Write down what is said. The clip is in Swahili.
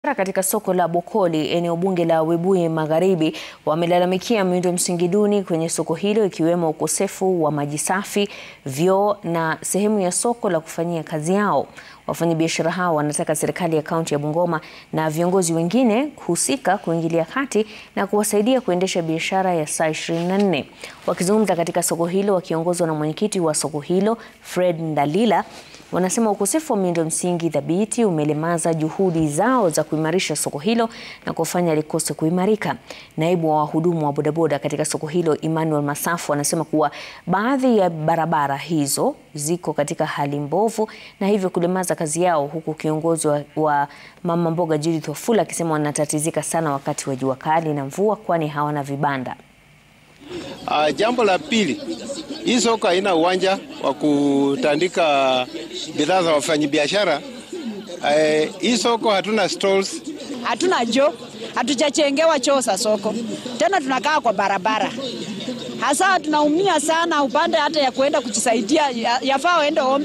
Katika soko la Bokoli eneo bunge la Webuye Magharibi wamelalamikia miundo msingi duni kwenye soko hilo ikiwemo ukosefu wa maji safi, vyoo na sehemu ya soko la kufanyia kazi yao. Wafanyabiashara hao wanataka serikali ya kaunti ya Bungoma na viongozi wengine kuhusika kuingilia kati na kuwasaidia kuendesha biashara ya saa 24. Wakizungumza katika soko hilo wakiongozwa na mwenyekiti wa soko hilo Fred Ndalila wanasema ukosefu wa miundo msingi thabiti umelemaza juhudi zao za kuimarisha soko hilo na kufanya likose kuimarika. Naibu wa wahudumu wa bodaboda katika soko hilo Emmanuel Masafu anasema kuwa baadhi ya barabara hizo ziko katika hali mbovu na hivyo kulemaza kazi yao, huku kiongozi wa, wa mama mboga Judith Wafula akisema wanatatizika sana wakati wa jua kali na mvua kwani hawana vibanda. Uh, jambo la pili, hii soko haina uwanja wa kutandika bidhaa za wafanyabiashara. Uh, hii soko hatuna stalls, hatuna choo, hatujachengewa choo za soko, tena tunakaa kwa barabara. Hasa tunaumia sana upande hata ya kuenda kujisaidia, yafaa waende